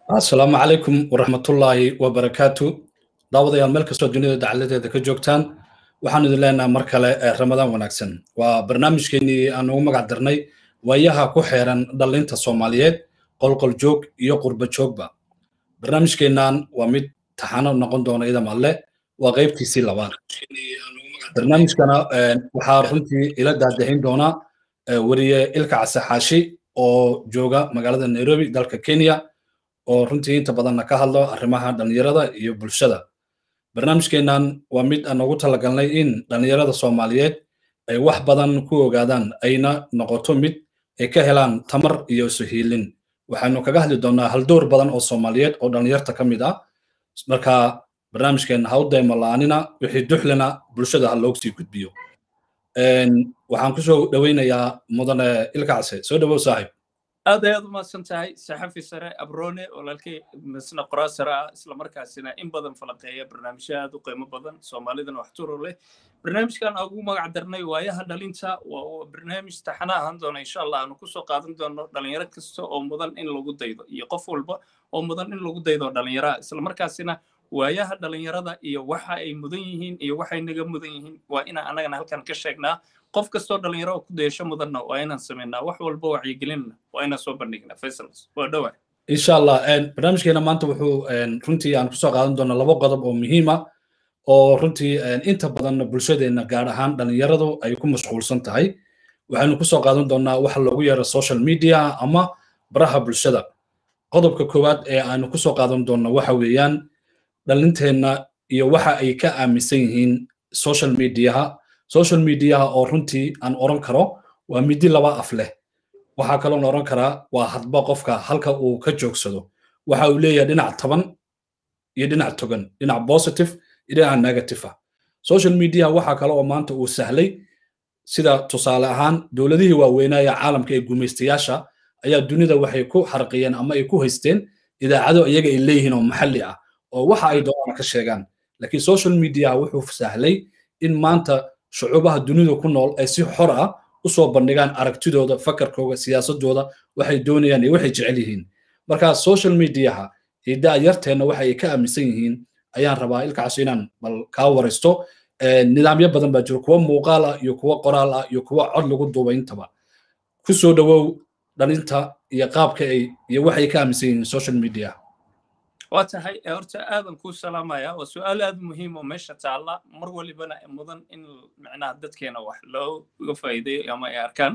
asalaamu calaykum waraxmatullaahi wabarakaatu daawadayaal meel kastoo dunida dacaladeeda ka joogtaan waxaan idin leenaha mar kale ramadaan wanaagsan waa barnaamijkeenii aan ugu magac darnay waayaha ku xeeran dhallinta soomaaliyeed qolqol joog iyo qurba joogba barnaamijkeennan waa mid taxano noqon doona idam alle waa qaybtiisii labaad barnaamijkana waxaa runtii ila daadahin doona weriye ilka casaxaashi oo jooga magaalada nairobi dalka kenya oo runtii inta badanna ka hadlo arrimaha dhallinyarada iyo bulshada barnaamijkeennan waa mid aan ugu talagalnay in dhallinyarada soomaaliyeed ay wax badan ku ogaadaan ayna noqoto mid ay ka helaan tamar iyo suhiilin waxaanu kaga hadli doonnaa haldoor badan oo soomaaliyeed oo dhallinyarta ka mid ah marka barnaamijkeenna ha u daymo la'aanina wixii duxlina bulshada ha loogu sii gudbiyo waxaan kusoo dhoweynayaa mudane ilkacse soo dhowow saaxiib aad ayaad u mahadsan tahay saxafi sare abrone walaalkay misna qoraa sare ah islamarkaasina in badan falaqeeya barnaamijyo aad u qiimo badan soomaalidana wax turo leh barnaamijkan aan ugu magac darnay waayaha dhalinta waa barnaamij taxana ahaan doona insha allah aanu kusoo qaadan doono dhalinyaro kasta oo mudan in lagu daydo iyo qof walba oo mudan in lagu daydo dhalinyaraha islamarkaasina waayaha dhalinyarada iyo waxa ay mudan yihiin iyo waxay naga mudan yihiin waa inaan annagana halkan ka sheegnaa qof kastoo dhalinyaro oo ku dayasho mudanna waa inaan samaynaa wax walba wacyigelinna waa inaan soo bandhignaa faisals waa dhowaa insha allah barnaamijkeena maanta wuxuu runtii aan kusoo qaadan doonaa laba qodob oo muhiima oo runtii inta badan bulshadeenna gaar ahaan dhalinyaradu ay ku mashquulsan tahay waxaynu kusoo qaadan doonaa waxa loogu yeero social media ama baraha bulshada qodobka koowaad ee aanu kusoo qaadan doonno waxa weeyaan dhalinteenna iyo waxa ay ka aaminsan yihiin social mediaha social mediaha oo runtii aan oran karo waa midi laba af leh waxaa kaloon oran karaa waa hadba qofka halka uu ka joogsado waxa uu leeyahay dhinac taban iyo dhinac togan dhinac positive iyo dhinac negative ah social media waxaa kale oo maanta uu sahlay sida tusaale ahaan dowladihii waaweynaya caalamka ee gumaystayaasha ayaa dunida waxay ku xarqiyeen ama ay ku haysteen idaacado iyaga ay leeyihiin oo maxalli ah oo waxa ay doonaan ka sheegaan laakiin social media wuxuu sahlay in maanta shucuubaha dunida ku nool ay si xor ah u soo bandhigaan aragtidooda fakarkooda siyaasadooda waxay doonayaan iyo waxay jecel yihiin marka social mediaha idaa yarteenna waxa ay ka aaminsan yihiin ayaan rabaa ilkaas inaan bal kaa waraysto nidaamyo badan baa jiro kuwa muuqaal ah iyo kuwa qoraal ah iyo kuwa cod lagu duubay intaba ku soo dhowow dhalinta iyo qaabka ay iyo waxay ka aaminsan yihiin social media waa tahay horta aadan kuu salaamaya waa su-aal aad muhiim oo meesha taalla mar walibana mudan in micnaha dadkeena wax looga faa'iideeyo ama ay arkaan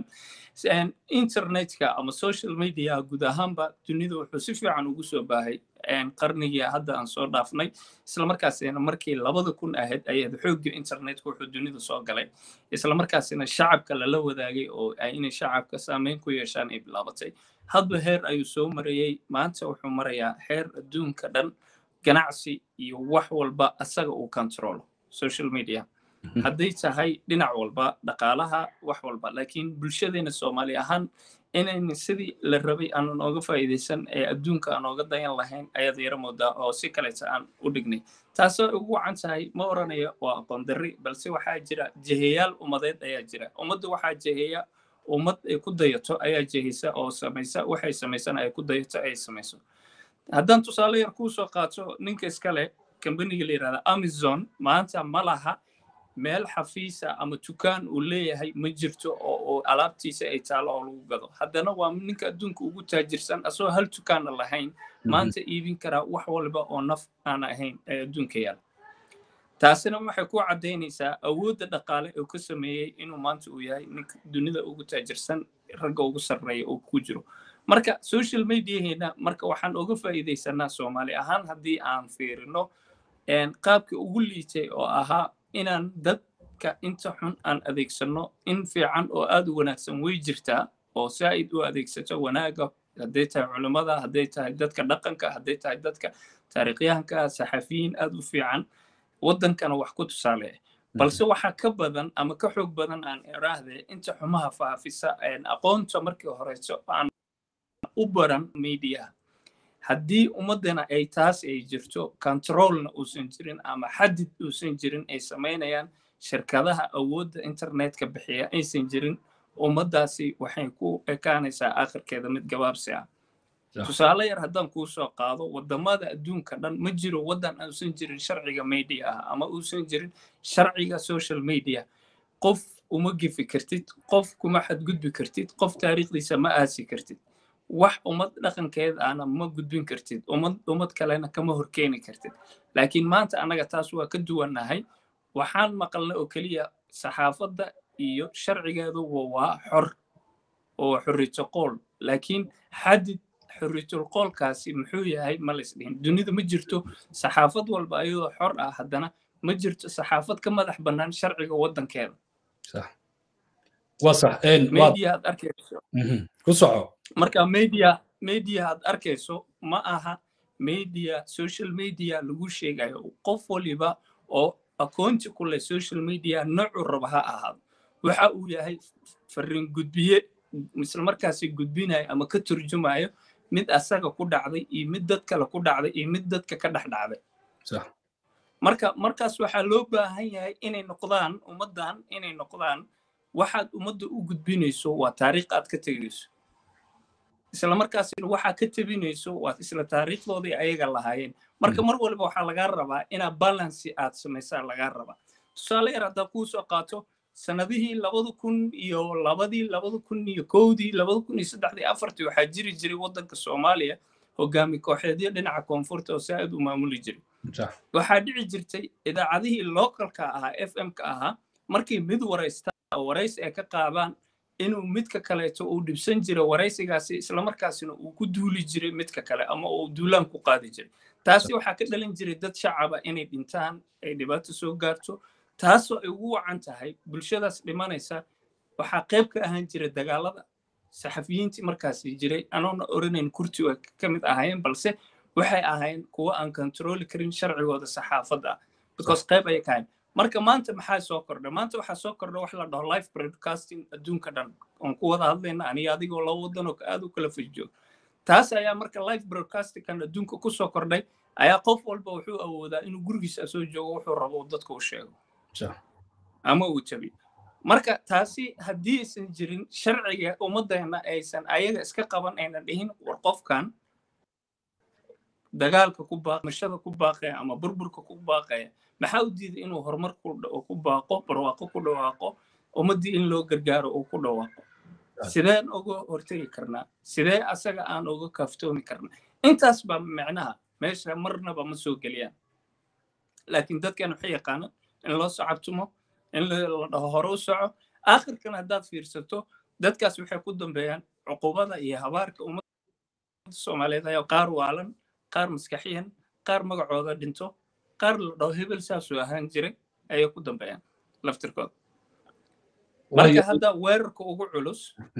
internetka ama social media guud ahaanba dunida wuxuu si fiican ugu soo baahay qarnigii hadda aan soo dhaafnay islamarkaasina markii labada kun ahayd ayaad xoogga internetka wuxuu dunida soo galay islamarkaasina shacabka lala wadaagay oo inay shacabka saameyn ku yeeshaan ay bilaabatay hadba heer ayuu soo marayey maanta wuxuu marayaa heer adduunka dhan ganacsi iyo wax walba asaga uu controlo social media hadday tahay dhinac walba dhaqaalaha wax walba laakiin bulshadeena soomaali ahaan inayna sidii la rabay aanan ooga faa'iidaysan ee adduunka aan ooga dayan lahayn ayaad yaro moodaa oo si kaleta aan u dhignay taasoo ugu wacan tahay ma oranayo waa aqoon darri balse waxaa jira jeheyaal ummadeed ayaa jira ummadda waxaa jeheya ummad ay ku dayato ayaa jehisa oo samaysa waxay samaysana ay ku dayato ay samayso haddaan tusaale yar kuu soo qaato ninka iskale kambaniga la yidhahda amazon maanta ma laha meel xafiisa ama dukaan uu leeyahay ma jirto oo alaabtiisa ay taalo oo lagu gado haddana waa ninka adduunka ugu taajirsan asagoo hal dukaana lahayn maanta iibin karaa wax walba oo naf aan ahayn ee adduunka yaala taasina waxay ku caddaynaysaa awoodda dhaqaale oo ka sameeyey inuu maanta uu yahay ninka dunida ugu taajirsan ragga ugu sarreeya oo ku jiro marka social mediaheena marka waxaan uga faa'iidaysanaa soomaali ahaan haddii aan fiirino qaabka ugu liitay oo ahaa inaan dadka inta xun aan adeegsanno in fiican oo aad u wanaagsan way jirtaa oo saa'id u adeegsato wanaaga hadday tahay culimmada hadday tahay dadka dhaqanka hadday tahay dadka taariikhyahanka saxafiyiin aad u fiican waddankana wax ku tusaale balse waxaa ka badan ama ka xoog badan aan iraahde inta xumaha faafisa aqoonta markii horeyso aan u baran mediaha haddii ummaddana ay taas ay jirto controlna uusan jirin ama xadid uusan jirin ay samaynayaan shirkadaha awoodda internetka bixiya aysan jirin ummaddaasi waxay ku ekaanaysaa akhirkeeda mid gabaabsi ah tusaale yar haddaan kuu soo qaado wadamada adduunka dhan ma jiro waddan uusan jirin sharciga media ah ama uusan jirin sharciga social media qof uma gefi kartid qof kuma xadgudbi kartid qof taariikhdiisa ma aasi kartid wax ummad dhaqankeed ahna ma gudbin kartid ummad ummad kalena kama horkeeni kartid laakiin maanta annaga taas waa ka duwannahay waxaan maqalna oo keliya saxaafadda iyo sharcigeedu waa xor oo xorriyto qool laakiin xadid xorriyatul qoolkaasi muxuu yahay ma laysdhihin dunida ma jirto saxaafad walba ayadoo xor ah haddana ma jirto saxaafad ka madax bannaan sharciga waddankeeda waa sax media aad arkayso ku soco marka media media aad arkayso ma aha media social media lagu sheegayo qof waliba oo akoonti ku leh social media noocu raba ha ahaado waxa uu yahay fariin gudbiye isla markaasi gudbinayo ama ka turjumayo mid asaga ku dhacday iyo mid dad kale ku dhacday iyo mid dadka ka dhex dhacday marka markaas waxaa loo baahan yahay inay noqdaan ummaddan inay noqdaan waxaad ummadda u gudbinayso waa taariikh aad ka tegayso isla markaasina waxaa ka tebinayso waa isla taariikhdoodii ayaga lahaayeen marka mar waliba waxaa lagaa rabaa inaa balansi aad samaysaa lagaa rabaa tusaale yar haddaa kuu soo qaato sanadihii labada kun iyo labadii labada kun iyo kowdii labada kun iyo saddexdii afartii waxaa jiri jiray waddanka soomaaliya hogaami kooxeedyo dhinaca koonfurta oo saa'id u maamuli jiray waxaa dhici jirtay idaacadihii localka ahaa f m-ka ahaa markii mid waraysta oo warays ay ka qaadaan inuu midka kaleeto uu dhibsan jiray waraysigaasi islamarkaasina uu ku duuli jiray midka kale ama uu duulaan ku qaadi jiray taasi waxaa ka dhalan jiray dad shacaba inay dhintaan ay dhibaato soo gaarto taasoo ay ugu wacan tahay bulshadaas dhimanaysa waxaa qayb ka ahaan jira dagaalada saxafiyiintii markaasi jiray anoona oranayn kurti way ka mid ahaayeen balse waxay ahayn kuwa aan kontroli karin sharcigooda saxaafadda ah because qayb ayay ka ahayn marka maanta maxaa soo kordha maanta waxaa soo kordha wax la dhaho life broadcasting adduunka dhan oon ku wada hadlayna aniga adigoo laba wadan oo aad u kala fajoogo taas ayaa marka life broadcastingkan adduunka ku soo kordhay ayaa qof walba wuxuu awoodaa inuu gurigiisa soo joogo wuxuu rabo dadka u sheego ama uu jabiyo marka taasi haddii aysan jirin sharciga ummaddeena aysan ayaga iska qaban aynan dhihin war qofkan dagaalka ku baaqmashada ku baaqaya ama burburka ku baaqaya maxaa u diiday inuu horumar ku baaqo barwaaqo ku dhawaaqo ummaddii in loo gargaaro uu ku dhawaaqo sideen uga hortegi karnaa sidee asaga aan uga kaaftoomi karnaa intaas baa macnaha meesha marnaba ma soo geliyaan laakiin dadkan waxay yaqaanaan in loo socabtumo in la dhaho hore u soco aakhirkan haddaad fiirsato dadkaas waxay ku dambeeyaan cuqubada iyo habaarka ummadda soomaaliyeed ayaa qaar waalan qaar maskaxiyan qaar magacooda dhinto qaar la dhaho hebel saasuu ahaan jiray ayay ku dambeeyaan laftirkooda marka hadda weerarka ugu culus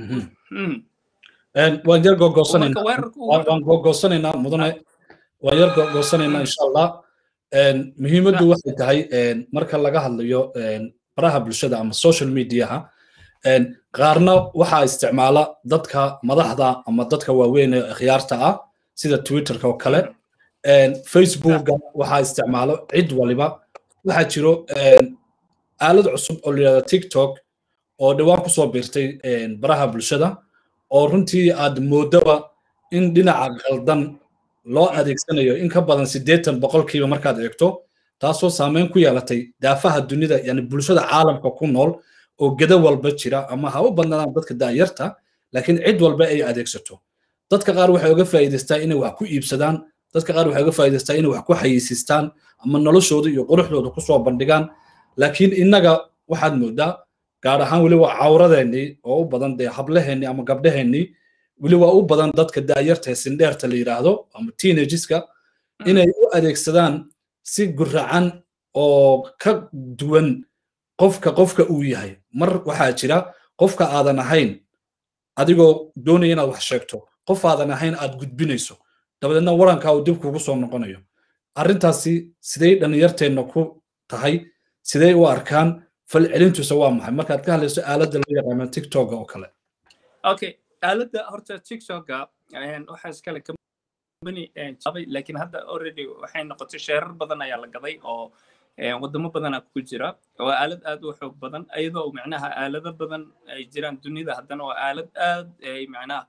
waan yar googoosanaynaawaan googoossanaynaa mudane waan yar googoossanaynaa insha allah muhiimaddu waxay tahay marka laga hadlayo baraha bulshada ama social mediaha qaarna waxaa isticmaala dadka madaxda ama dadka waaweyn ee akhyaarta ah sida twitterka oo kale facebooka waxaa isticmaalo cid waliba waxaa jiro aalad cusub oo layihahdo tiktok oo dhawaan kusoo biirtay baraha bulshada oo runtii aad moodaba in dhinaca qaldan loo adeegsanayo in ka badan siddeetan boqolkiiba markaad eegto taasoo saameyn ku yeelatay daafaha dunida yani bulshada caalamka ku nool oo geda walba jira ama ha u badnaadaan dadka daayarta laakiin cid walba ay adeegsato dadka qaar waxay uga faa'iidaystaa inay wax ku iibsadaan dadka qaar waxay uga faa'iidaystaa inay wax ku xayisiistaan ama noloshooda iyo quruxdooda kusoo bandhigaan laakiin innaga waxaad moodaa gaar ahaan weliba cawradeennii oo u badan dee hablaheennii ama gabdhaheennii weliba u badan dadka daayarta ee sindheerta la yidhaahdo ama teenageska inay u adeegsadaan si guracan oo ka duwan qofka qofka uu yahay mar waxaa jira qofka aadan ahayn adigoo doonaya inaad wax sheegto qof aadan ahayn aad gudbinayso dabadeedna warankaa uu dib kugu soo noqonayo arrintaasi sidey dhallinyarteenna ku tahay sidey u arkaan falcelintuisa waa maxay markaad ka hadlayso aaladda loo yaqaano tiktoka oo kale okay aaladda horta tiktoka waxaa iskale company jabay laakiin hadda already waxay noqotay sheerar badan ayaa la gaday oo wadamo badanaa ku jira waa aalad aad u xoog badan iyadoo macnaha aalado badan ay jiraan dunida haddana waa aalad aad ay macnaha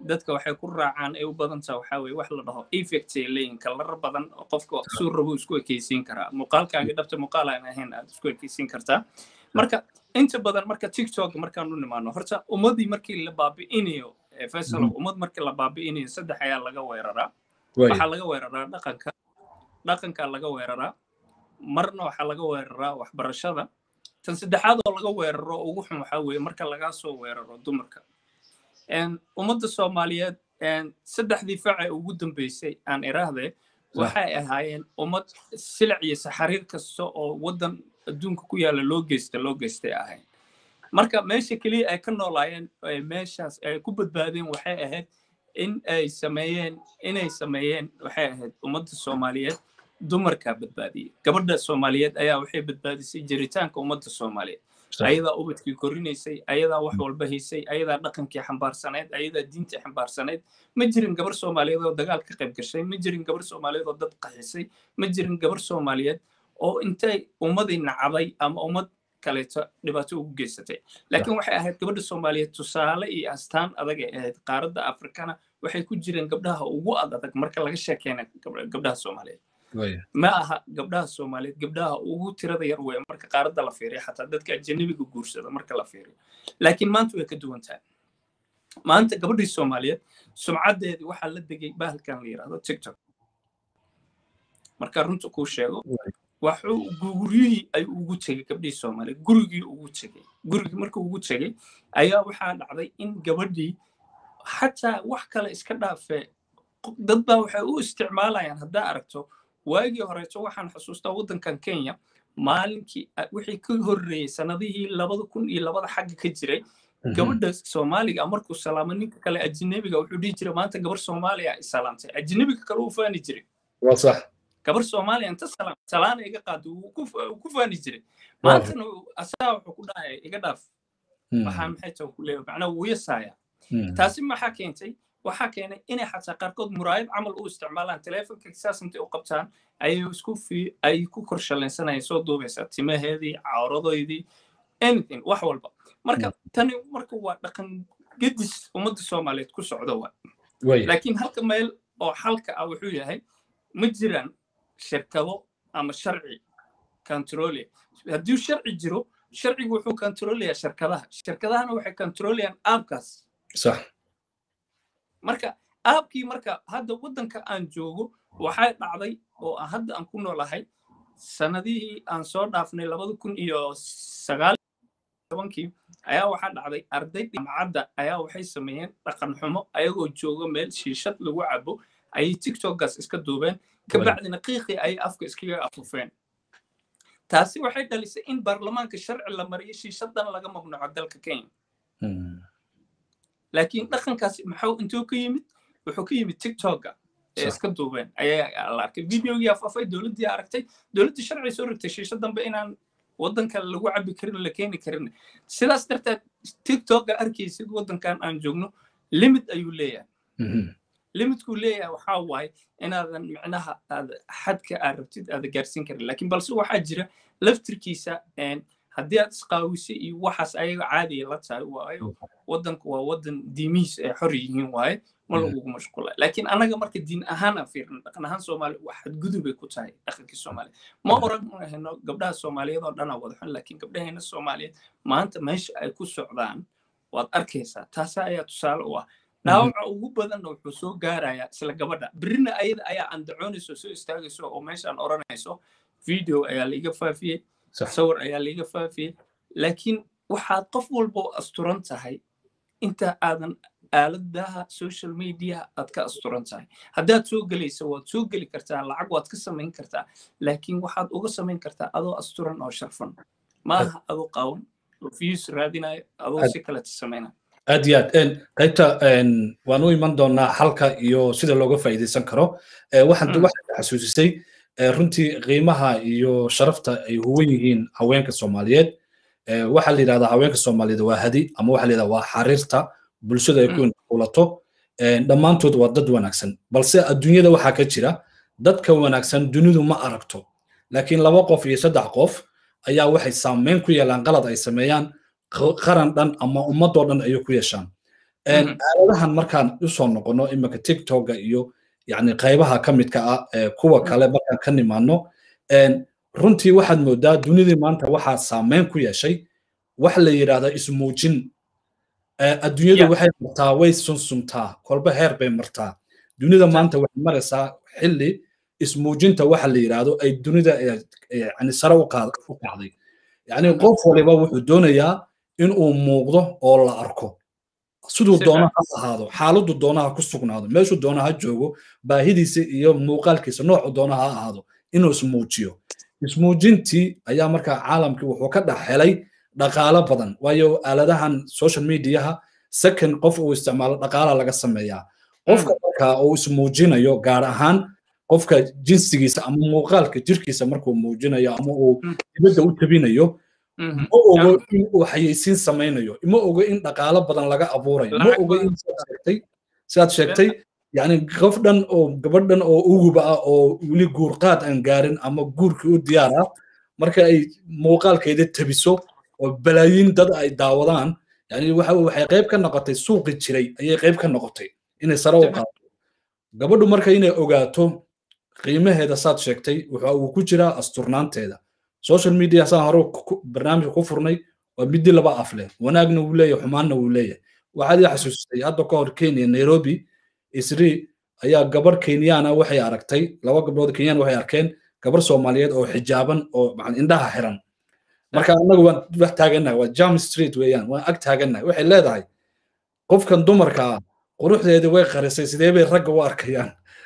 dadka waxay ku raacaan ay u badan taha waxaa weye wax la dhaho effect ay leeyihin kalarar badan oo qofka suu rabo isku ekeysiin karaa muuqaalkaaga dhabta muuqaal aan ahayn aad isku ekeysiin kartaa marka inta badan marka tiktok markaan u nimaano horta ummadii markii la baabi'inayo faisal ummad markii la baabi'inayo saddex ayaa laga weeraraa waxaa laga weeraraa dhaqanka dhaqanka laga weeraraa marna waxaa laga weeraraa waxbarashada tan saddexaad oo laga weeraro ugu xun waxaa weeye marka lagaa soo weeraro dumarka ummadda soomaaliyeed saddexdii face ugu dambeysay aan iraahde waxay ahaayeen ummad silic iyo saxariir kasta oo waddan adduunka ku yaalla loo geysta loo geystay ahayn marka meesha keliya ay ka noolaayeen meeshaas ay ku badbaadeen waxay ahayd in ay sameeyeen inay sameeyeen waxay ahayd ummadda soomaaliyeed dumarkaa badbaadiyey gabadha soomaaliyeed ayaa waxay badbaadisay jiritaanka ummadda soomaaliyeed ayadaa ubadkii korinaysay ayadaa wax walba haysay ayadaa dhaqankii xambaarsaneyd ayadaa diintii xambaarsaneyd ma jirin gabar soomaaliyeed oo dagaal ka qayb gashay ma jirin gabar soomaaliyeed oo dad qaxisay ma jirin gabar soomaaliyeed oo intay ummadii nacday ama ummad kaleeto dhibaato ugu geysatay laakiin waxay ahayd gabadha soomaaliyeed tusaale iyo astaan adag ay ahayd qaaradda afrikana waxay ku jireen gabdhaha ugu ad adag marka laga sheekeyna gabdhaha soomaaliyeed ma aha gabdhaha soomaaliyeed gabdhaha ugu tirada yar weya marka qaaradda la fiiriyo xataa dadka ajanabiga guursada marka la fiiriyo laakiin maanta way ka duwan tahay maanta gabadhii soomaaliyeed sumcaddeedii waxaa la degay bahalkan la yidhahdo tiktok marka runta kuu sheego waxuu guryihii ay ugu tegey gabdhihii soomaaliyeed gurigii ugu tegey gurigii markuu ugu tegey ayaa waxaa dhacday in gabadhii xataa wax kale iska dhaafee dad baa waxay u isticmaalayaan haddaa aragto waagii horeeto waxaan xusuustaa waddankan kenya maalinkii wixii ka horreeyey sanadihii labada kun iyo labada xagga ka jiray gabadha soomaaliga markuu salaamo ninka kale ajnabiga wuxuu dhihi jiray maanta gabar soomaaliya isalaamtay ajnabiga kale uu faani jiray gabar soomaaliya inta salaam salaana iga qaado wuu ku faani jiray maantana asagaa wuxuu ku dhahaya iga dhaaf waxaa maxay tahay ku leeyahay macnaa wuu yasaaya taasi maxaa keentay waxaa keenay inay xataa qaarkood muraayad camal u isticmaalaan teleefonka saas intay u qabtaan ayay isku fi ay ku kor shalaysanayaan soo duubaysaa timaheedii cawradoydii anything wax walba marka tani marka waa dhaqan gedis ummadda soomaaliyeed ku socda wa laakiin halka meel oo xalka ah wuxuu yahay ma jiraan shirkado ama sharci controlya haddii sharci jiro sharcigu wuxuu controlayaa shirkadaha shirkadahana waxay controlayaan aabkaas sax marka aabkii marka hadda waddanka aan joogo waxay dhacday oo hadda aan ku noolahay sanadihii aan soo dhaafnay labada kun iyo sagaal tobankii ayaa waxaa dhacday arday jaamacadda ayaa waxay sameeyeen dhaqan xumo ayagoo jooga meel shiishad lagu cabo ayay tiktokgaas iska duubeen kabacdina qiiqii ayay afka iskaga afufeen taasi waxay dhalisay in baarlamaanka sharci la mariyo shiishadan laga mamnuuco dalka kenya laakiin dhaqankaasi maxuu intuu ka yimid wuxuu ka yimid tiktokga ee iska duubeen ayaa la arkay videogii afafay dowladdii aragtay dowladdii sharci soo rogtay shiisha dambe inaan waddanka lagu cabi karin la keeni karin sidaas darteed tiktokga arkaysid waddankan aan joogno limit ayuu leeyahay limitku leeyahay waxaa waaye inaadan micnaha aad xadka aad rabtid aada gaarsiin karin laakiin balse waxaa jira laftirkiisa haddii aad isqaawisay iyo waxaas ayaga caadiya la tahay waayo waddanku waa waddan diimihiisa ay xor yihiin waaye ma lagugu mashquula laakiin annaga marka diin ahaan aan fiirno dhaqan ahaan soomaali wax xadgudubay ku tahay dhaqankii soomaaliya ma oran hayno gabdhaha soomaaliyeed oo dhanaa wada xun laakiin gabdhaheena soomaaliyeed maanta meesha ay ku socdaan waad arkaysaa taasa ayaa tusaale u ah dhaawaca ugu badanna wuxuu soo gaarayaa isla gabadha berrina ayada ayaa andacoonayso soo istaagayso oo meeshaan odhanayso video ayaa laiga faafiyey sawir ayaa laiga faafiyey laakiin waxaad qof walba oo asturan tahay inta aadan aaladaha social media aad ka asturan tahay haddaad soo gelayso waad soo geli kartaa lacag waad ka samayn kartaa laakiin waxaad uga samayn kartaa adoo asturan oo sharfan maaha adoo qaawan oo views raadinayo adoo si kaleta samaynaya aad iyo aad qaybta waan u iman doonaa xalka iyo sida looga faa'iidaysan karo waxaan waxaad xasuusisay runtii qiimaha iyo sharafta ay huwan yihiin haweenka soomaaliyeed waxaa la yidhahdaa haweenka soomaaliyeed waa hadi ama waxaa la yidhahdaa waa xariirta bulshada ay ku inqulato dhammaantood waa dad wanaagsan balse adduunyada waxaa ka jira dadka wanaagsan dunidu ma aragto laakiin laba qof iyo saddex qof ayaa waxay saameyn ku yeelaan qalad ay sameeyaan qaran dhan ama ummadoo dhan ayay ku yeeshaan aaladahan markaan usoo noqono iminka tiktoka iyo yani qaybaha ka midka ah kuwa kale markaan ka nimaano runtii waxaad moodaa dunidii maanta waxaa saameyn ku yeeshay wax la yidhahda ismuujin adduunyadu waxay martaa way sunsuntaa kolba heer bay martaa dunida maanta waxay maraysaa xilli ismuujinta waxa la yidhaahdo ay dunida yani sare u kacday yani qof waliba wuxuu doonayaa inuu muuqdo oo la arko siduu doona ha ahaado xaaladdu doona ha ku sugnaado meeshuu doona ha joogo baahidiisa iyo muuqaalkiisa noocu doona ha ahaado inuu ismuujiyo ismuujintii ayaa markaa caalamkii wuxuu ka dhex helay dhaqaalo badan waayo aaladahan social mediaha second qof uu isticmaalo dhaqaala laga sameeyaa qofka markaa uu ismuujinayo gaar ahaan qofka jinsigiisa ama muuqaalka jirkiisa markuu muujinayo ama uu dibadda u tabinayo ma ogo in uu xayeysiin samaynayo ma ogo in dhaqaalo badan laga abuurayo ma ogo in sidaad sheegtay yani qof dhan oo gabadh dhan oo uguba ah oo weli guurqaad aan gaarin ama guurkii u diyaar ah marka ay muuqaalkeeda tabiso oo balaayiin dad ay daawadaan yani waxay qayb ka noqotay suuqi jiray ayay qayb ka noqotay inay sare u qaado gabadhu marka inay ogaato qiimaheeda saad sheegtay waxa uu ku jiraa asturnaanteeda social media saan hore barnaamijka ku furnay waa midii laba af leh wanaagna wuu leeyahay xumaanna wuu leeyahay waxaad ii xasuustay hadda ka hor kenya nairobi isri ayaa gabarh kenyana waxay aragtay laba gabdhood kenyan waxay arkeen gabarh soomaaliyeed oo xijaaban oo indhaha xiran marka annagu waan wax taagannahay waa jam street weeyaan waan ag taagannahay waxay leedahay qofkan dumarka ah quruxdeedii way qarisay sidee bay ragga u arkayaan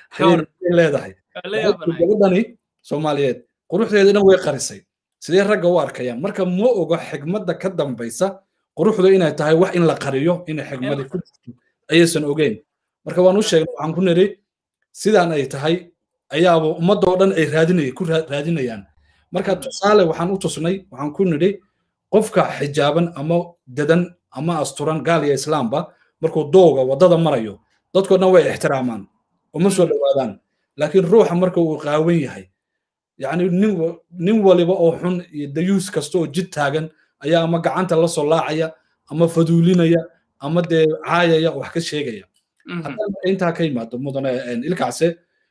leedahay gabadhani soomaaliyeed quruxdeedii dhan way qarisay sidee ragga u arkayaan marka ma ogo xigmadda ka dambaysa quruxdu inay tahay wax in la qariyo inay xigmadi ku jirto ayaysan ogeyn marka waan u sheegnay waxaan ku niri sidaan ay tahay ayaaba ummadda oo dhan ay raadinay ku raadinayaan marka tusaale waxaan u tusnay waxaan ku nidhi qofka xijaaban ama dadan ama asturan gaal iyo islaamba markuu dooga waddada marayo dadkoo dhan way ixtiraamaan uma soo dhowaadaan laakiin ruuxa marka uu qaawan yahay yacni nin waliba oo xun iyo dayuus kasta oo jid taagan ayaa ama gacanta la soo laacaya ama faduulinaya ama dee caayaya wax ka sheegaya haddaan intaa ka yimaado mudane ilkaase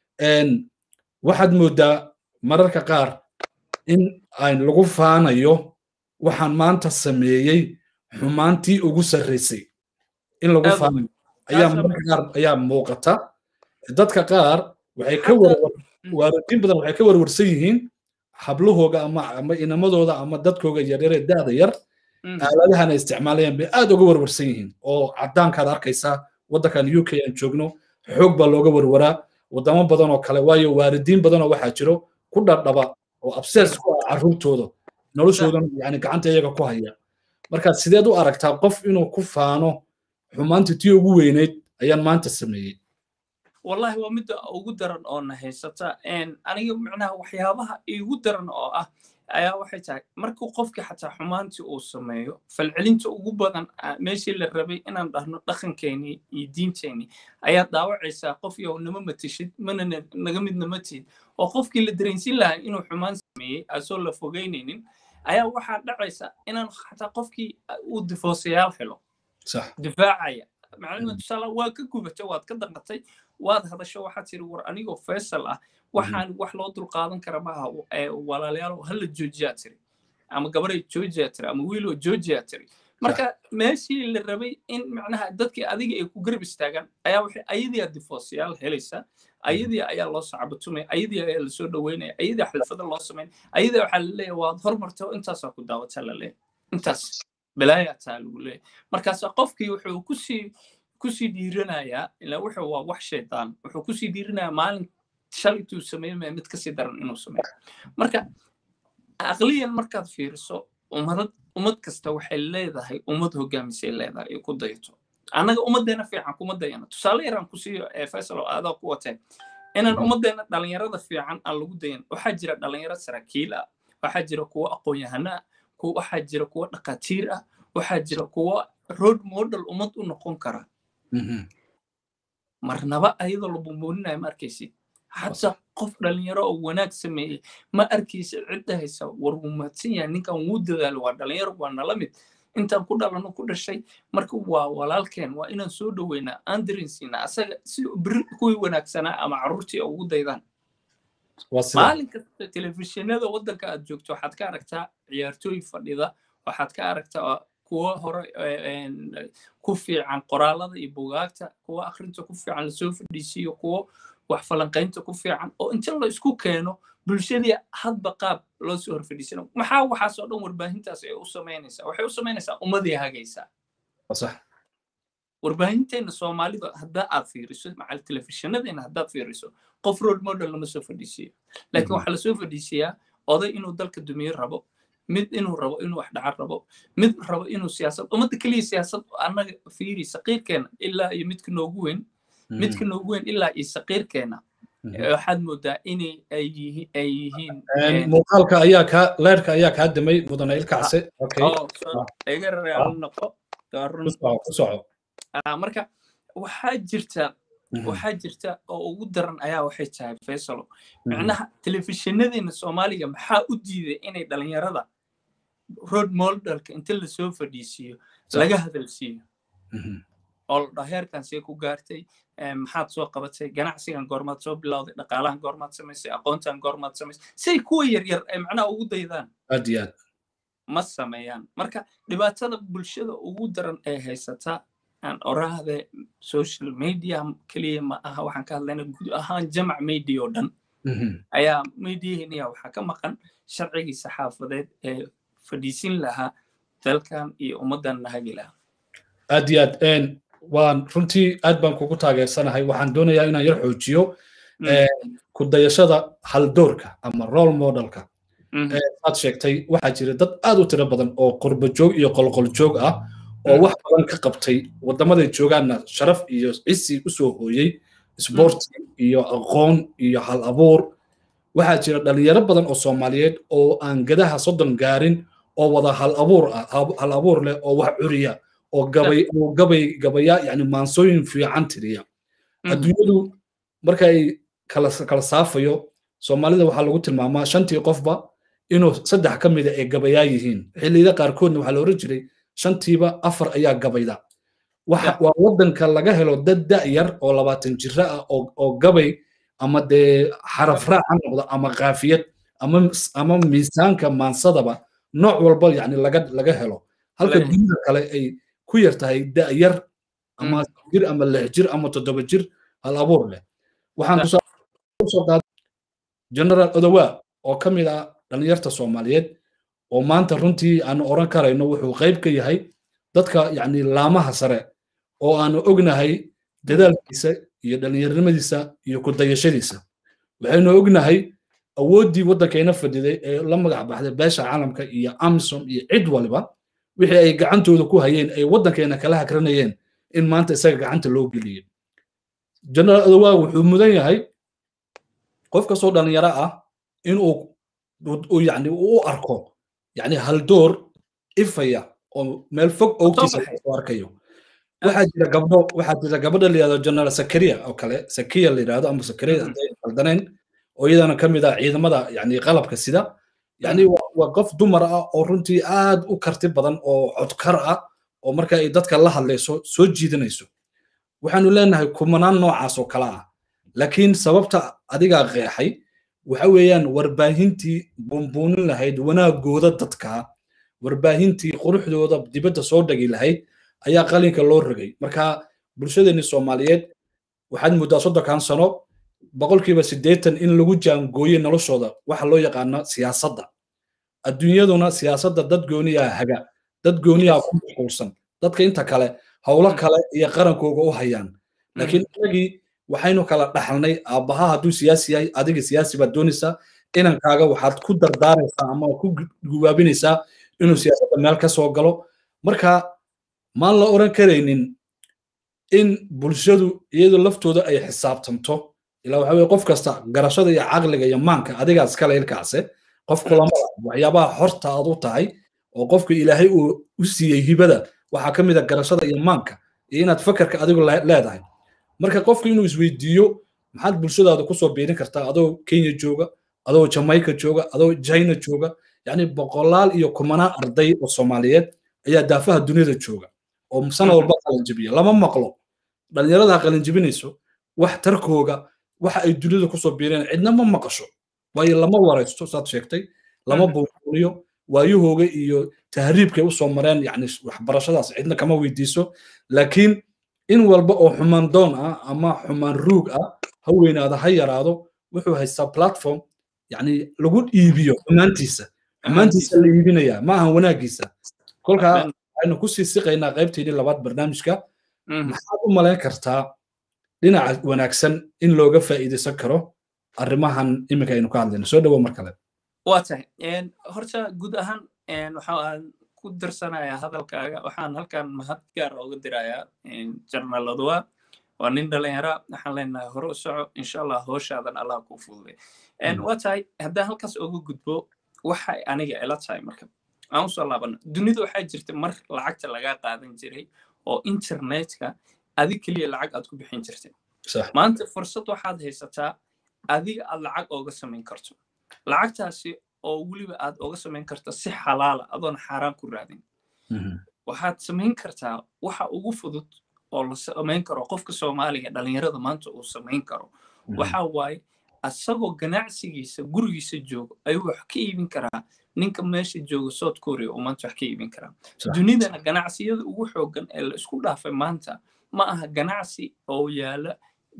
waxaad moodaa mararka qaar in aan lagu faanayo waxaan maanta sameeyey xumaantii ugu sarraysay in lagu faanayo ayaa mararka qaar ayaa muuqata dadka qaar waxay ka warwar waalidiin badan waxay ka warwarsan yihiin hablahooga ama ama inamadooda ama dadkooga yaryaree da'da yar aaladahan ay isticmaalayaan bay aad uga warwarsan yihiin oo caddaankaad arkaysaa waddankan u k aan joogno xoog baa looga warwaraa waddamo badan oo kale waayo waalidiin badan oo waxaa jiro ku dhardhaba oo abses ku ah carruurtooda noloshoodan yani gacanta iyaga ku haya marka sideed u aragtaa qof inuu ku faano xumaantii tii ugu weynayd ayaan maanta sameeyey wallahi waa midda ugu daran oo na haysata aniga micnaha waxyaabaha igu daran oo ah ayaa waxay tahay markuu qofkii xataa xumaantii uu sameeyo falcelinta ugu badan meeshii la rabay inaan dhahno dhaqankeenii iyo diinteenii ayaa daawacaysaa qof yow nama matishid mana naga midna ma tihid oo qofkii la dareensin lahaa inuu xumaan sameeyey asoo la fogeynaynin ayaa waxaa dhacaysa inaan xataa qofkii uu difoosayaal helo difaacaya macnaheedu tusaale waa ka gubatay waad ka danqatay waad hadasho waxaad tiri war anigoo faysal ah waxaan wax loo dulqaadan kara maaha walaalayaal hala joojiyaa tiri ama gabaray joojiyaa tiri ama wiiloo joojiyaa tiri marka meeshii la rabay in macnaha dadkii adiga ay ku garab istaagaan ayaa waxay ayadiyaa difoosyaal helaysa ayadii ayaa loo sacbatumaya ayadii ayaa lasoo dhaweynaya ayadii xalfada loo samayn ayadii waxaa la leeyahay waad hormartay oo intaasaa ku daawataa la leeyahay intaas balaayaa taa lagu leeyahay markaasa qofkii wuxuu kusii kusii dhiiranayaa ilaa wuxuu waa wax shaydaan wuxuu kusii dhiiranayaa maalin shalaytuu sameymaya mid kasii daran inuu sameeyo marka aqliyan markaad fiiriso ummadad ummad kasta waxay leedahay ummad hogaamisay leedahay ay ku dayato annaga ummaddeena fiican kuma dayana tusaale yaraan ku siiyo faysal oo aadaa ku watee inaan ummaddeena dhalinyarada fiican aan lagu dayan waxaa jira dhalinyaro saraakiil ah waxaa jira kuwo aqoon-yahano ah waxaa jira kuwo dhakhaatiir ah waxaa jira kuwo road model ummad u noqon kara marnaba ayadoo la bumbuuninayo ma arkaysid xataa qof dhalinyaro oo wanaag sameeyey ma arkaysa cidda haysa war wuu mahadsan yahay ninkan wuu dadaalo waa dhalinyaro waa nala mid intaan ku dhalano ku dhashay marka waa walaalkeen waa inaan soo dhoweynaa aan dareensiinaa asaga si beri kuwii wanaagsanaa ama carruurtii ugu daydaan maalin kasta telefishinada waddanka aad joogto waxaad ka aragtaa ciyaartooy fadhida waxaad ka aragtaa kuwo hore ku fiican qoraalada iyo bugaagta kuwo akhrinta ku fiican lasoo fadhiisiiyo kuwo wax falanqaynta ku fiican oo inta la isku keeno bulshadii hadba qaab loo soo horfadhiisana maxaa waxaasoo dhan warbaahintaas ay u samaynaysaa waxay u samaynaysaa ummadii hagaysaa warbaahinteena soomaalida haddaa aad fiiriso macal telefishinadeenna haddaad fiiriso qof role model lama soo fadhiisiyo laakiin waxaa lasoo fadhiisiyaa oday inuu dalka dumiye rabo mid inuu rabo inuu wax dhacan rabo mid rabo inuu siyaasad ummadda keliya siyaasad annaga fiiri saqiirkeena ilaa iyo midka noogu weyn midka noogu weyn ilaa iyo saqiirkeena waxaad moodaa inay ay yihiin muuqaalka ayaa kaa leerka ayaa kaa damay mudane ilkacse iga real noqo marka waxaa jirta waxaa jirta oo ugu daran ayaa waxay tahay faysalo micnaha telefishinadeenna soomaaliga maxaa u diiday inay dhalinyarada road modelka inta lasoo fadhiisiiyo laga hadalsiiyo oo la dhaho heerkan see ku gaartay maxaad soo qabatay ganacsigan goormaad soo bilowday dhaqaalahan goormaad samaysay aqoontan goormaad samaysay say kuwa yaryar ay macnaha ugu daydaan aad iyo aad ma sameeyaan marka dhibaatada bulshada ugu daran ee haysataa aan oraahde social media keliya ma aha waxaan ka hadlayna guud ahaan jamac media oo dhan ayaa mediaheeniya waxaa ka maqan sharcigii saxaafadeed ee fadhiisin lahaa dalkan iyo ummaddan nahagi lahaa aad iyo aad waan runtii aad baan kugu taageersanahay waxaan doonayaa inaan yar xoojiyo ku dayashada haldoorka ama role modelka aad sheegtay waxaa jira dad aad u tiro badan oo qurba joog iyo qolqol joog ah oo wax badan ka qabtay waddamaday joogaanna sharaf iyo cisi u soo hooyey sboorti iyo aqoon iyo hal abuur waxaa jira dhalinyaro badan oo soomaaliyeed oo aan gadaha soddon gaarin oo wada hal abuur ah hal abuur leh oo wax curiya oo gabay oo gabay gabaya yani maansooyin fiican tiriya adduunyadu marka ay kala kala saafayo soomaalida waxaa lagu tilmaamaa shantii qofba inuu saddex ka mida ay gabayaa yihiin xilliyada qaarkoodna waxaa la oran jiray shantiiba afar ayaa gabayda waa waddanka laga helo dad da'yar oo labaatan jira ah oo gabay ama dee xaraf raac ha noqdo ama kaafiyad ama miisaanka maansadaba nooc walba yani laga laga helo halka dunida kale ay ku yar tahay da'yar ama jir ama lix jir ama toddoba jir hal abuur leh waxaan kusoo qaaday general odowa oo ka mid ah dhalinyarta soomaaliyeed oo maanta runtii aanu oran karayno wuxuu qayb ka yahay dadka yani laamaha sare oo aanu ognahay dadaalkiisa iyo dhallinyarnimadiisa iyo ku dayashadiisa waxaynu ognahay awooddii waddankayna fadhiday ee la magac baxday beesha caalamka iyo amsom iyo cid waliba wixii ay gacantooda ku hayeen ay waddankayna kala hakranayeen in maanta isaga gacanta loo geliyey general adowa wuxuu mudan yahay qof kastoo dhallinyaro ah inuu yani u arko yani haldoor ifaya oo meel fog owtiisa soo arkayo waxaa jira gabdho waxaa jira gabadha la yihahdo general sakaria oo kale sakiya la yidhahdo ama sakaria hadday qaldaneen oo iyadana ka mid ah ciidamada yani qalabka sida yani waa qof dumar ah oo runtii aad u karti badan oo codkar ah oo marka ay dadka la hadlayso soo jiidanayso waxaanu leenahay kumanaan noocaas oo kale ah laakiin sababta adigaa qeexay waxa weeyaan warbaahintii buunbuunin lahayd wanaagooda dadka warbaahintii quruxdooda dibadda soo dhagi lahayd ayaa qalinka loo rogay marka bulshadeenni soomaaliyeed waxaad muddaa soddonkan sano boqolkiiba siddeetan in lagu jaangooye noloshooda waxa loo yaqaano siyaasadda adduunyaduna siyaasadda dad gooniyaa haga dad gooniyaa ku mashquulsan dadka inta kale howlo kale iyo qarankooga u hayaan laakiin inagii waxaynu kala dhaxalnay aabbaha hadduu siyaasi yahay adiga siyaasi baad doonaysaa inankaaga waxaad ku dardaaraysaa ama ku gubaabinaysaa inuu siyaasadda meel ka soo galo marka maan la oran karaynin in bulshadu iyadu laftooda ay xisaabtanto ilaa waxa weye qof kasta garashada iyo caqliga iyo maanka adigaa iskale ilkaase qof kulamada waxyaabaha horta aad u tahay oo qofka ilaahay uu u siiyey hibada waxaa ka mid a garashada iyo maanka iyo inaad fakarka adigu leedahay marka qofku inuu isweydiiyo maxaad bulshadaada kusoo biirin kartaa adoo kenya jooga adoo jamaica jooga adoo china jooga yani boqolaal iyo kumanaan arday oo soomaaliyeed ayaa daafaha duniyada jooga oo sana walba qalinjibiya lama maqlo dhalinyarada qalinjibinayso wax tarkooga waxa ay duniyada kusoo biireen cidna ma maqasho waayo lama waraysto saad sheegtay lama buuquriyo waayahooga iyo tahriibkay usoo mareen yani waxbarashadaas cidna kama weydiiso laakiin in walba oo xumaan doon ah ama xumaan ruug ah ha weynaado ha yaraado wuxuu haystaa platform yani lagu iibiyo xumaantiisa xumaantiisa la iibinayaa ma ahan wanaagiisa kolkaa waxaynu kusii siqaynaa qaybteedii labaad barnaamijka maxaad u malayn kartaa dhinaca wanaagsan in looga faa'iidaysan karo arrimahan iminka aynu ka hadlayno soo dhawo mar kale waa tahay horta guud ahaan waxaan ku darsanayaa hadalkaaga waxaan halkan mahad gaara uga dirayaa jarnaal odowa waa nin dhalinyara waxaan leenahay hore u soco insha allah hooshaadan allah kuu fududay waa tahay haddaan halkaas uga gudbo waxay aniga ila tahay marka aan usoo laabano dunida waxaa jirta mar lacagta lagaa qaadan jiray oo internetka adig keliya lacag aad ku bixin jirtay maanta fursad waxaad haysataa adiga aad lacag ooga samayn karto lacagtaasi oo weliba aad oga samayn karto si xalaala adoon xaaraan ku raadin waxaad samayn kartaa waxa ugu fudud oo la samayn karo qofka soomaaliga dhalinyarada maanta uu samayn karo waxa waaye asagoo ganacsigiisa gurigiisa joogo ayuu wax ka iibin karaa ninka meesha jooga south korea uu maanta wax ka iibin karaa dunidana ganacsiyada ugu xoogan ee la isku dhaafay maanta ma aha ganacsi oo yaala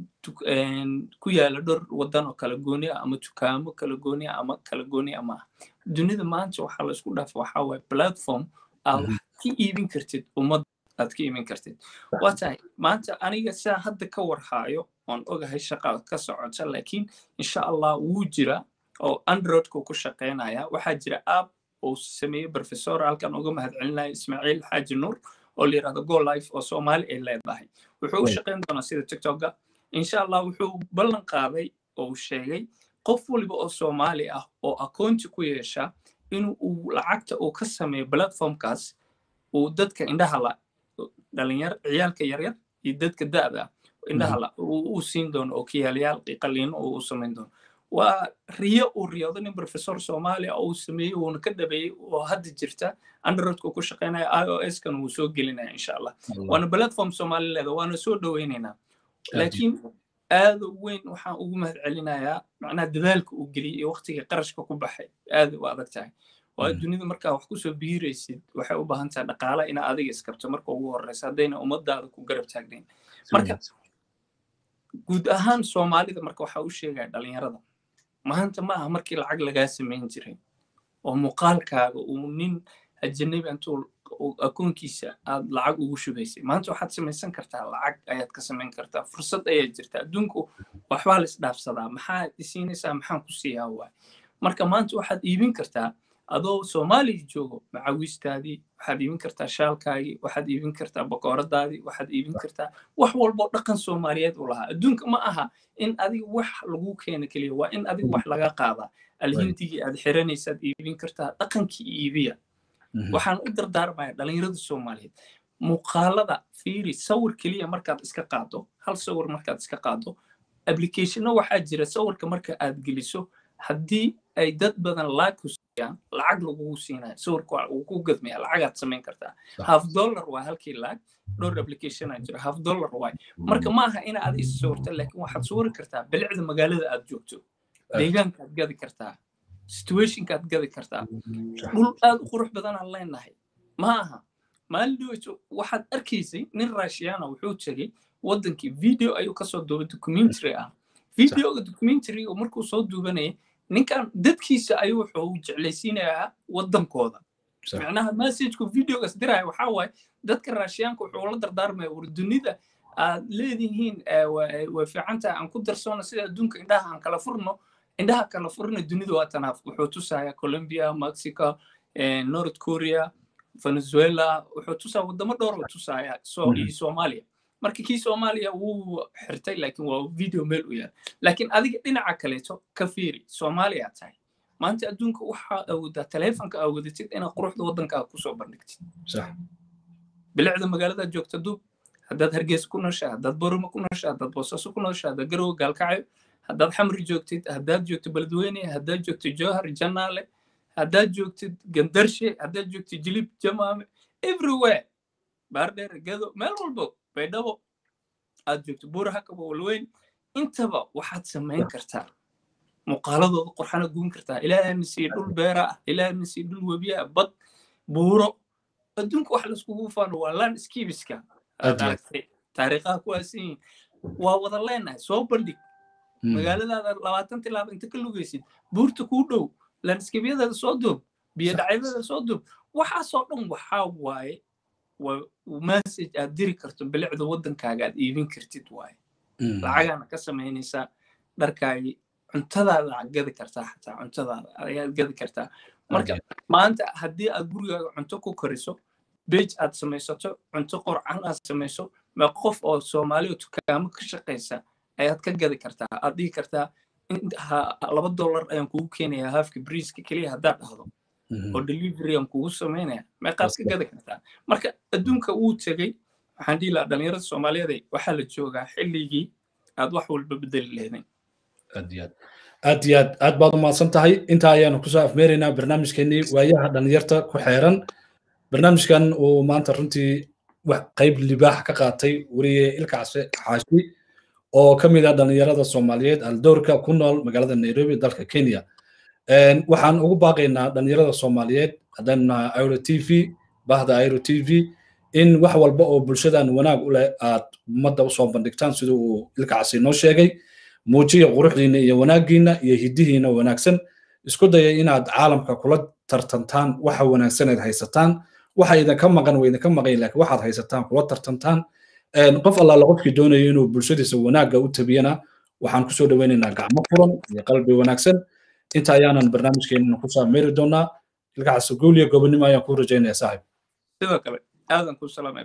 ku yaala dhowr wadan oo kala gooni ah ama dukaamo kala gooni ah ama kala gooni ah maaha dunida maanta waxaa la isku dhaafay waxaa waaye platform aad wax ka iibin kartid ummad aad ka iibin kartid waa tahay maanta aniga saa hadda ka warhaayo oon ogahay shaqa ka socota laakiin insha allah wuu jira oo androidku ku shaqaynaya waxaa jira app uu sameeyey professor halkan uga mahadcelinaya ismaaciil xaaji nuur oo la yidhahdo go life oo soomaali ay leedahay wuxuu u shaqayn doonaa sida tiktoka insha allah wuxuu ballan qaaday oo sheegay qof waliba oo soomaali ah oo akoonti ku yeesha in uu lacagta uu ka sameeyo platformkaas uu dadka indhaha la dhalinyar ciyaalka yaryar iyo dadka da'da ah indhaha la uu siin doono oo kiyaalayaal qaliino uu samayn doono waa riyo uu riyoodo nin professor soomaaliya oo uu sameeyey uuna ka dhabeeyey oo hadda jirta androidku ku shaqaynaya i o s kan wuu soo gelinaya insha allah waana platform soomaali leeda waana soo dhoweynaynaa laakiin aada weyn waxaan ugu mahad celinayaa macnaha dadaalka uu geliyey iyo waqtiga qarashka ku baxay aada u adag tahay waa dunida markaa wax kusoo biiraysid waxay u baahan tahay dhaqaala inaa adiga iskabto marka ugu horeysa haddayna ummadaada ku garab taagnayn marka guud ahaan soomaalida marka waxaa u sheegaya dhalinyarada maanta ma aha markii lacag lagaa samayn jiray oo muuqaalkaaga uu nin ajanabi intuu akoonkiisa aad lacag ugu shubaysay maanta waxaad samaysan kartaa lacag ayaad ka samayn kartaa fursad ayaa jirta adduunku waxbaa la isdhaafsadaa maxaad isiinaysaa maxaan ku siiyaa waay marka maanta waxaad iibin kartaa adoo soomaaliya joogo macawiistaadii waxaad iibin kartaa shaalkaagii waxaad iibin kartaa bakooradaadii waxaad iibin kartaa wax walboo dhaqan soomaaliyeed u lahaa adduunka ma aha in adiga wax lagu keeno keliya waa in adiga wax laga qaadaa alhindigii aad xiranaysaad iibin kartaa dhaqankii iibiya waxaan u dardaarmaya dhalinyarada soomaaliyeed muuqaalada fiiri sawir keliya markaad iska qaado hal sawir markaad iska qaado applicationno waxaa jira sawirka marka aad geliso haddii ay dad badan laag ku siiyaan lacag lagugu siinayo sawirka uu ku gadmaya lacagaad samayn kartaa half dollar waa halkii laag dhowr applicationaa jira half dollar waay marka ma aha ina aad is sawirta laakiin waxaad sawiri kartaa bilicda magaalada aad joogto deegaankaad gadi kartaa situationkaad gadi kartaa dhul aad u qurux badanaan leenahay ma aha maalin dhaweyto waxaad arkaysay nin raashiyana wuxuu tegey waddankii video ayuu kasoo duubay documentary ah videoga documentary oo markuu soo duubanayay ninkan dadkiisa ayuu wuxuu jeclaysiinayaa waddankooda macnaha messagku videogaas diraya waxaa waaye dadka raashiyaanka wuxuu la dardaarmaya war dunida aad leedihiin way fiican tahay aan ku darsoona sida adduunka indhaha aan kala furno indhaha kala furna dunida waa tanaaf wuxuu tusayaa colombia mexico north korea venezuela wuxuu tusaa wadamo dhowr uu tusayaa iyo soomaaliya marka kii soomaaliya wuu xirtay laakiin waa video meel u yaal laakiin adiga dhinaca kaleeto ka fiiri soomaaliya tahay maanta adduunka waxaa awoodaa taleefonka awoodatid inaad quruxda waddankaaga kusoo bandhigtid bilicda magaaladaad joogta duub haddaad hargeysa ku nooshaa haddaad boroma ku nooshaa haddaad boosaaso ku nooshaa haddaad garowe gaalkacyo haddaad xamri joogtid haddaad joogtid beledweyne haddaad joogtid jowhar janaale haddaad joogtid gandarshe haddaad joogtid jilib jamaame everywhere baardheer gedo meel walbo baydhabo aad joogto buurahakaba walweyn intaba waxaad samayn kartaa muuqaaladooda qurxana guun kartaa ilaahayna sii dhul beera ah ilaahayna sii dhul webiya ah bad buuro adduunka wax laiskugu faano waa landscapeska taariikhaha kuwaasan yihiin waa wada leenahay soo bandhig magaaladaada labaatan tilaaba inta ka lugaysid buurta kuu dhow landscabyadaada soo doob biyo dhacyadada soo doob waxaasoo dhan waxaa waaye message aad diri karto bilicda waddankaaga aad iibin kartid waaye lacagaana ka samaynaysaa dharkaagii cuntadaada gadi kartaa xataa cuntadaada ayaad gadi kartaa marka maanta haddii aad gurigaaga cunto ku koriso bej aad samaysato cunto qorcan aad samayso ma qof oo soomaali oo tukaamo ka shaqaysa ayaad ka gadi kartaa aad dhihi kartaa laba dollar ayaan kugu keenayaa haafka briiska keliya haddaad dhahdo oo delivery aan kugu samaynaya meeqaad ka gadi kartaa marka adduunka wuu tegey waxaan dhihi lahaa dhalinyarada soomaaliyeed waxaa la joogaa xilligii aad wax walba bedeli lehdeen aad iyo aad aad iyo aad aad baad umahadsan tahay intaa ayaanu kusoo afmeeraynaa barnaamijkeenii waayaha dhalinyarta ku xeeran barnaamijkan uu maanta runtii wax qayb libaax ka qaatay weriye ilkacse xaashi oo ka mid ah dhalinyarada soomaaliyeed aldoorka ku nool magaalada nairobi dalka kenya waxaan ugu baaqaynaa dhalinyarada soomaaliyeed haddaynu nahay airo t v bahda airo t v in wax walba oo bulshadan wanaag u leh aad ummadda usoo bandhigtaan sida uu ilkacsi noo sheegay muujiya quruxdiina iyo wanaaggiina iyo hiddihiina wanaagsan isku daya inaad caalamka kula tartantaan waxa wanaagsaneed haysataan waxa idinka maqan waa idinka maqan laakiin waxaad haysataan kula tartantaan qof allaala qofkii doonayo inuu bulshadiisa wanaagga u tabiyana waxaan kusoo dhaweynaynaa gacmo furan iyo qalbi wanaagsan inta ayaanan barnaamijkeenana ku saameeri doonaa ilkacaas guul iyo gobonimo ayaan kuu rajaynaya saaxib sidoo kale aadan ku salaamay